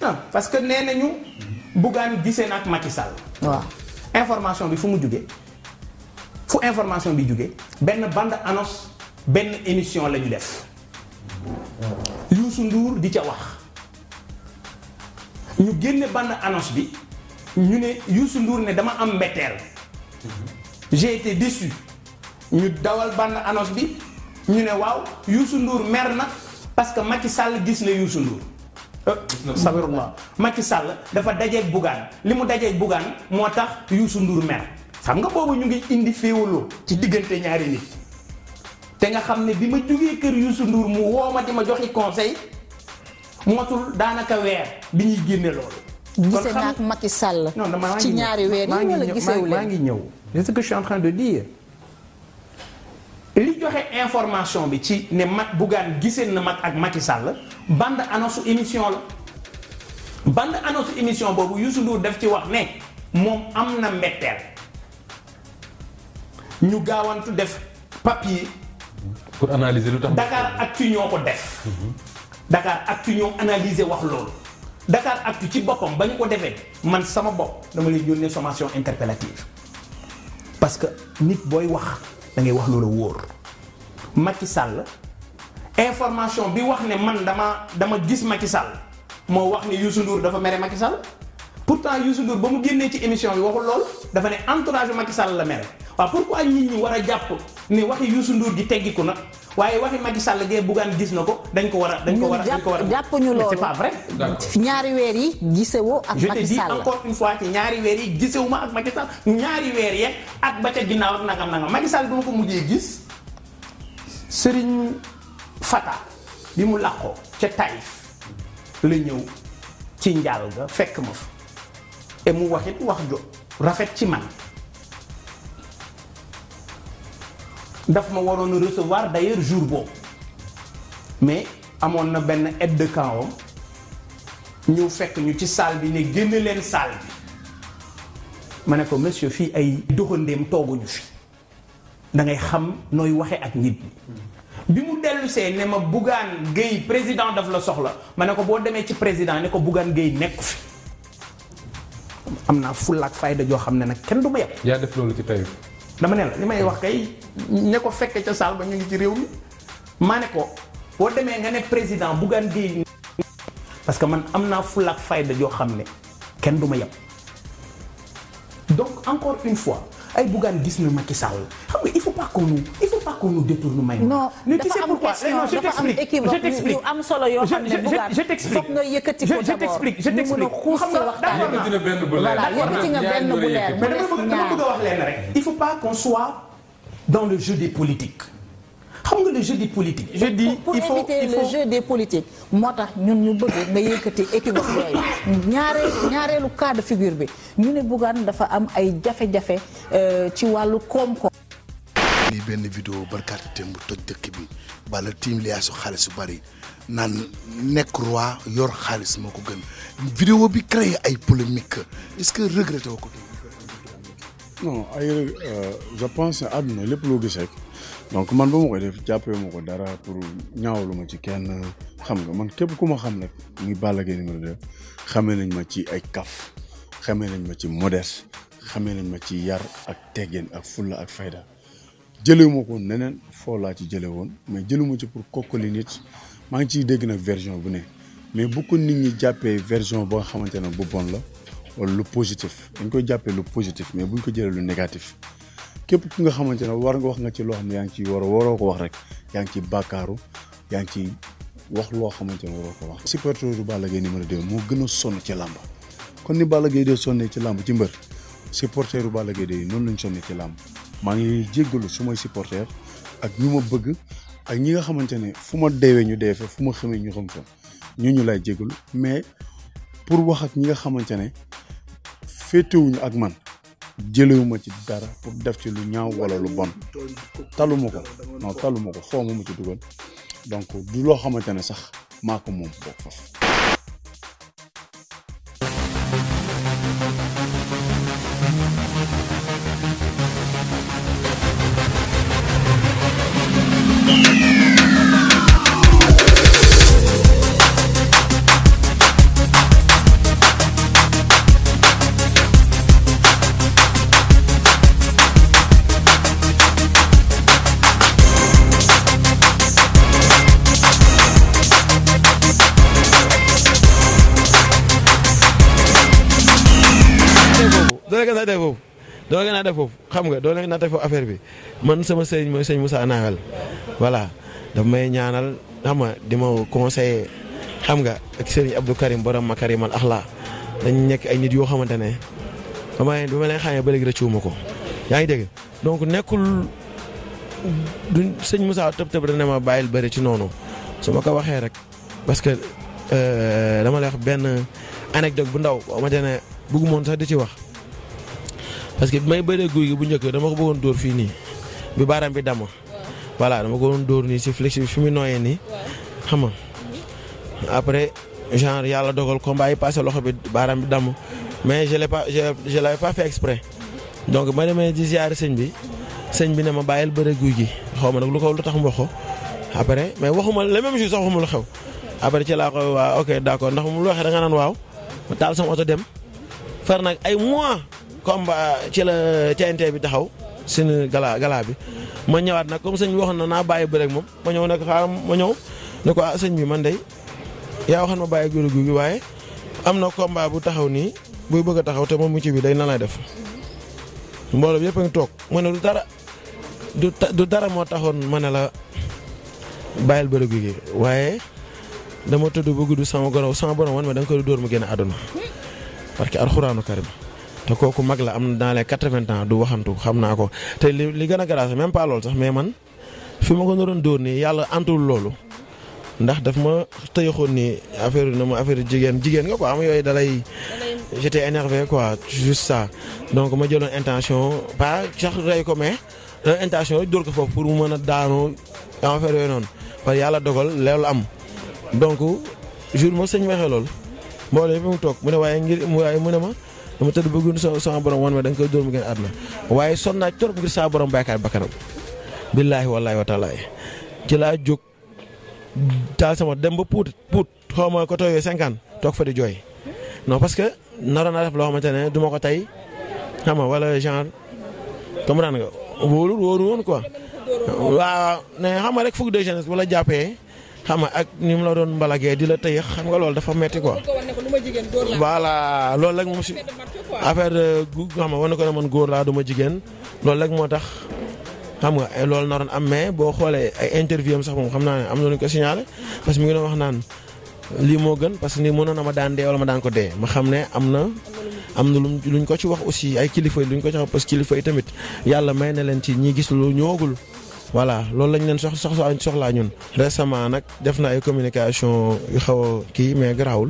na parce que nee nañu Bougane gisee na ak Macky Sall. waaw information bi fu mu jugee fu information bi jugee benn bande annonce benn émission la ñu def Youssou Ndour di ca wax ñu génne bande annonce bi ñu ne Youssou Ndour ne dama am mbetteel j'ai été déçu ñu dawal bande annonce bi ñu ne waaw Youssou Ndour mer na parce que Macky Sall gis na Youssou Ndour sabirullah Macky Sall dafa dajeeg Bougane li mu dajeeg Bougane moo tax Youssou Ndour mer xam nga boobu ñu ngi indi féewaloo ci diggante ñaari nit te nga xam ne bi ma jógee kër Youssou Ndour mu woo ma di ma joxi conseil motul daanaka weer bi ñuy génne loolu gisee naa ak Macky Sall non dama maa ngi ci ñëw. ñaari weer maa yi ngi wala ñëw- gisewu maa leen ngi ñëw c'est ce que je suis en train de dire li joxe information bi ci ne mag Bougane gisee na mag ak Macky Sall bande annonce émission la bande annonce émission boobu Youssou Ndour def ci wax ne moom am na mbetteel ñu gaawantu def papier pour analyser lu tax. Dakar Actu ñoo ko def Dakar Actu ñoo analyser wax loolu Dakar Actu ci boppam ba ñu ko defee man sama bopp dama lay yónnee sommation interpellative parce que nit booy wax da ngay wax loolu wóor Macky Sall information bi wax ne man dama dama gis Macky Sall moo wax ne Youssou Ndour dafa mere Macky Sall pourtant Youssou Ndour ba mu génnee ci émission bi waxul loolu dafa ne entourage Macky Sall la mere waaw pourquoi nit ñi war a jàpp ne waxi Youssou Ndour gi teggiku na waaye waxi Macky Sall gee Bougane gis na ko dañ ko war a dañ ko war a dañ ko war a jàpp ñu Mais loolu c'est pas vrai fi ñaari weer yi gisewoo ak je te Macky dis Sall encore une fois ci ñaari weer yi gisewuma ak Macky Sall ñaari weer yeeg ak ba ca ginnaaw ak nangam nangam Macky Sall bi ma ko mujjee gis Serigne Fata bi mu làqoo ca Taïf la ñëw ci njaal ga fekk ma fa et mu waxit wax jo rafet ci man daf ma waroon a recevoir d'ailleurs jour boobu mais amoon na benn aide de camp am ñëw fekk ñu ci salle bi ne génn leen salle bi ma ne ko monsieur fii ay doxandéem tooguñu fi da ngay xam nooy waxe ak nit ñi bi mu dellu see ne ma Bougane Gueye président daf la soxla ma ne ko boo demee ci président ne ko Bougane Gueye nekku fi am naa fulla ak fayda joo xam ne nag kenn du ma yeb yaa def loolu ci tey. dama ne la li may wax kay ña ko fekke ca saal ba ñu ngi ci réew mi maa ne ko boo demee nga ne président Bougane Gueye parce que man am naa fulla ak fayda joo xam ne kenn du ma yeb donc encore une fois ay Bougane gis na Macky Sall xam nga il faut pas qu'on nous il faut pas qu'on nous détourne may non mais tu dafa sais am pourquoi question non je dafa am t'explique équivoque je t'explique yu am solo yoo xam ne Je- je- Bougane je t'explique foog nga yëkkati Je- ko je d'abord t'explique je ñu mën a t'explique xuus xam ci nga waxtaan d'accord yëkkati na benn bu leer. Voilà, yëkkati nga benn bu leer. mais dama bëgg dama bëgg a wax leen rek il faut pas qu'on soit dans le jeu des politiques xam nga le jeu des politiques je dis pour il faut éviter il le faut jeu des politiques moo tax ñun ñu bëgg nga yëkkati équivoque yooyu ñaareel ñaareelu cas de figure bi ñu ne Bougane dafa am ay jafe-jafe euh, ci wàllu koom-koom. lii benn vidéo barkaati démb toj dëkk bi bala tiim liyaasu xaalis su bari naan nekk roi yor xaalis moo ko gën vidéo bi créé ay polémique est-ce que regretté woo ko non ay euh, je pense ne àdduna lépp loo gis rek donc man ba ma koy def jàppee ma ko dara pour ñaawlu ma ci kenn xam nga man képp ku ma xam rek muy Balla Gaye numéro 2 xamee nañ ma ci ay kaf xamee nañ ma ci modeste xamee nañ ma ci yar ak teggeen ak fulla ak fayda jëlewu ma ko neneen foo laa ci jële woon mais jëluma ci pour kokkali nit maa ngi ciy dégg nag version bu ne mais bu ko nit ñi jàppee version ba nga xamante ne bu bon la wala lu positif dañ koy jàppee lu positif mais buñ ko jëlee lu négatif képp ku nga xamante ne war nga wax nga ci loo xam ne yaa ngi ciy war a waroo ko wax rek yaa ngi ci bàkkaaru yaa ngi ci wax loo xamante ne waroo ko wax. supporter du Balla Gaye numéro 2 moo gën a sonn ci làmb kon ni Balla Gaye 2 sonnee ci làmb ci mbër supporter du Balla Gaye 2 noonu lañ sonnee ci làmb maa ngi jéggalu su may supporter ak ñu ma bëgg ak ñi nga xamante ne fu ma deewee ñu dee fa fu ma xamee ñu xam fa ñu ñu lay jéggalu mais pour wax ak ñi nga xamante ne féetewuñu ak man jëlewuma ci dara pour def ci lu ñaaw wala lu bon taluma ko non taluma ko foo ma ci dugal donc du loo xamante ne sax maa ko moom boog foofu ko nattee foofu doo ko nattee foofu xam nga doo leen nattee foofu affaire bi man sama sëriñ mooy sëñ Moussa Nawel voilà daf may ñaanal xam nga di ma conseiller xam nga ak sëriñ Abdou Karim borom Makarimal Axlaa dañ nekk ay nit yoo xamante ne ba ma leen ba ma leen xamee ba léegi rëccuwuma ko yaa ngi dégg donc nekkul du sëñ Moussa tëb tëb dana ma bàyyil bëri ci noonu su ma ko waxee rek parce que dama lay wax benn anecdote bu ndaw boo xamante ne bëggu moon sax di ci wax parce que bi may bëree guy gi bu njëkk dama ko bëggoon dóor fii nii bi baaraam bi damm voilà dama ko doon dóor nii si flex bi fi mu nooyee nii xam nga après genre yàlla dogal combat yi passé loxo bi baaraam bi damm mais je l'ai pas je je l'avais pas fait exprès donc ma demee di ziare sëñ bi sëñ bi ne ma bàyyil bëre guy gi xaw ma nag lu ko lu tax mu wax ko après mais waxuma le même jour sax waxuma lu xew après ci laa ko waa ok d'accord ndax mu lu waxee da nga naan waaw ma taal sama oto dem far nag ay mois combat ci la TNT bi taxaw suñu gala gala bi ma ñëwaat nag comme sëñ bi waxoon na naa bàyyi bëre ak moom ma ñëw nag xaaral ma ñëw ne ko ah sëñ bi man day yaa waxoon ma bàyyi guy gi waaye am na combat bu taxaw nii buy bëgg a taxaw te moom mu ci bi day nan lay def mbooloo bi yëpp a ngi toog ma ne du dara du du dara moo taxoon ma ne la bàyyil bëre gi waaye dama tëdd ba gudd sama goro sama borom wan ma da nga koy dóor mu génn àdduna parce que alxuraanu karim te kooku mag la am na dans les quatre-vingts ans du waxantu xam naa ko te li li gën a garage même pas loolu sax mais man fi ma ko naroon dóor nii yàlla antul loolu ndax daf ma tëyaxoon nii affaire na ma affaire jigéen jigéen nga quoi am yooyu dalay j'étais énervé quoi juste ça donc ma jëloon intention pas sax rey ko mais jëloon intention dóor ko foofu pour mu mën a daanu affaire yooyu noonu parce que yàlla dogal loolu am donc jour ma sëñ waxee loolu mbooloo yëpp mu toog mu ne waaye ngir waaye mu ne ma dama tëdd bëgg sa sama borom wan ma da nga koy dóor mu gën àdduna waaye son naa trop ngir saa borom baykaat bakkanam billaahi wallaahi wa taala ci laa jóg taal sama dem ba puut puut xaw ma ko tooyoo cinquante toog fa di jooy non parce que naroon naa def loo xamante ne du ma ko tey xam nga wala genre comprendre nga wóorul wóoru woon quoi waaw ne xam nga rek fougue de jeunesse wala jàppee xam nga ak ni mu la doon mbalagee di la tëye xam nga loolu dafa metti quoi voilà loolu rek moom si affaire de gu xam nga war na ko ne man góor laa du ma jigéen loolu rek moo tax xam nga loolu naroon am mais boo xoolee ay interview am sax moom xam naa ne am na lu ñu ko signalé parce que mi ngi doon wax naan lii moo gën parce que ni mënoon na ma daan dee wala ma daan ko dee ma xam ne am na am na lu luñ ko ci wax aussi ay kilifa yi luñ ko ci wax parce que kilifa yi tamit yàlla may na leen ci ñi gis lu ñoogul voilà loolu lañ leen sox soxla soxlaa ñun. récemment nag def na ay communication yu xaw a kii mais garaawul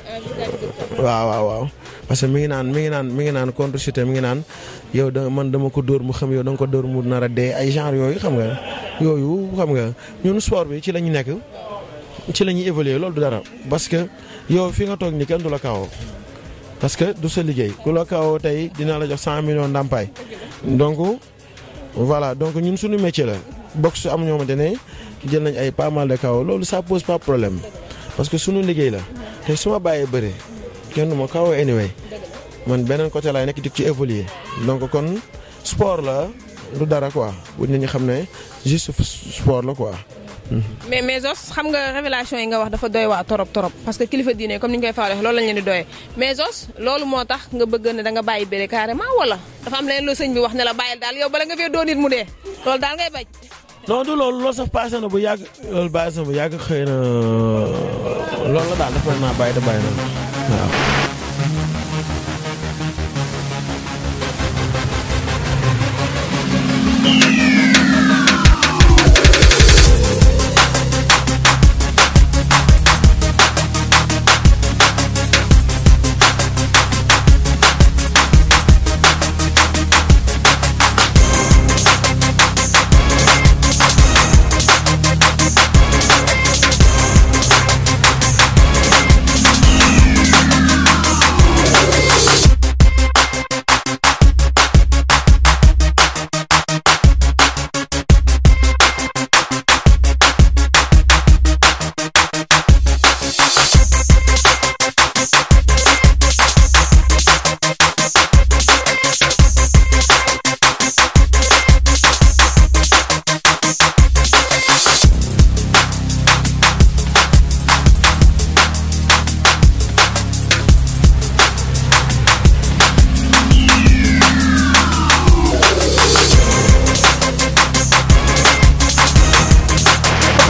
waaw waaw waaw parce que mi ngi naan mi ngi naan mi ngi naan contre cité mi ngi naan yow da man dama ko dóor mu xam yow da nga ko dóor mu nar a dee ay genre yooyu xam nga yooyu xam nga ñun sport bi ci la ñu nekk ci la ñuy évoluer loolu du dara parce que yow fi nga toog ni kenn du la kaawoo parce que du sa liggéey ku la kaawoo tey dina la jox cent millions ndàmpaay donc voilà donc ñun suñu métier la boxe am ñoo xamante ne jël nañ ay pas mal de kaw loolu ça pose pas problème parce que suñu liggéey la te su ma bàyyee bëre kenn du ma kaw anyway man beneen côté laay nekk di ci évoluer donc kon sport la du dara quoi bu nit ñi xam ne juste sport la quoi. mais mais Zos xam nga révélation yi nga wax dafa doy waa torop torop parce que kilifa diine comme ni ñu koy faral loolu lañ leen di doyee mais Zos loolu moo tax nga bëgg ne da nga bàyyi bëre carrément wala dafa am leneen loo sëñ bi wax ne la bàyyil daal yow bala nga fee doon nit mu dee loolu daal ngay bañ. non du loolu loolu sax passé na bu yàgg loolu passé na bu yàgg xëy na loolu la daal dafa naa bàyyi da bàyyi na waaw.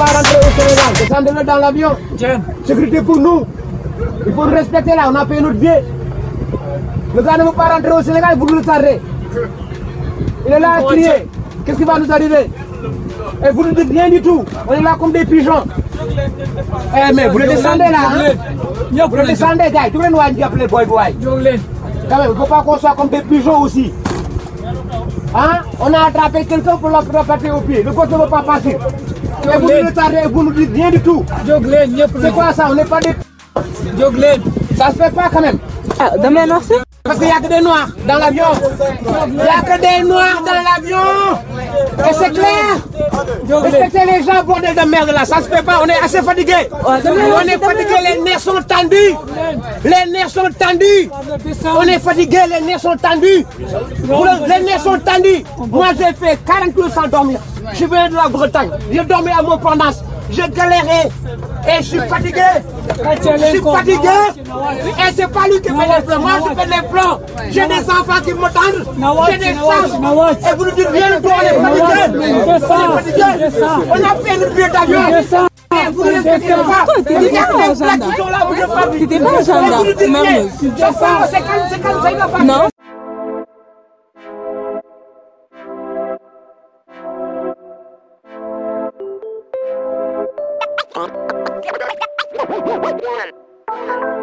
pas rentrer au Sénégal. Descendez-le dans l'avion. Sécurité pour nous. Il faut nous respecter là, on a payé notre billet. Le gars ne veut pas rentrer au Sénégal, vous nous le tardez. Il est là à crier. Qu'est-ce qui va nous arriver Et vous ne dites rien du tout. On est là comme des pigeons. Eh mais vous le descendez là, hein Vous le descendez, gars. Tout le monde va appeler boy boy. Quand même, il ne faut pas qu'on soit comme des pigeons aussi. Hein On a attrapé quelqu'un pour le rapatrier au pied. Le côté ne veut pas passer. Et vous nous retardez et vous ne dites rien du tout. C'est quoi ça On n'est pas des... Ça se fait pas quand même. ah dama leen wax si. Parce qu'il n'y a que des noirs dans l'avion. Il n'y a que des noirs dans l'avion. Et c'est clair. Respectez les gens, bordel de merde là. Ça se fait pas. On est assez fatigués. On est fatigués. Les nerfs sont tendus. Les nerfs sont tendus. On est fatigués. Les nerfs sont tendus. Vous, le- Les nerfs sont tendus. Moi, j'ai fait 40 jours sans dormir. Je viens de la Bretagne. J'ai dormi à mon pendance. J'ai galéré. Et je suis fatigué. Je suis fatigué. Et c'est pas lui qui fait les plans. Moi, je fais les plans. J'ai des enfants qui m'attendent. J'ai des femmes. Et vous ne dites rien de tout. On est fatigué. On est fatigué. On a fait le billet d'avion. Et vous ne respectez pas. Il y a que des blagues qui sont là. Vous ne pas T'étais pas un gendarme, Et vous ne dites même rien. le- C'est ça, c'est comme, c'est comme ça, il va pas. Non. One.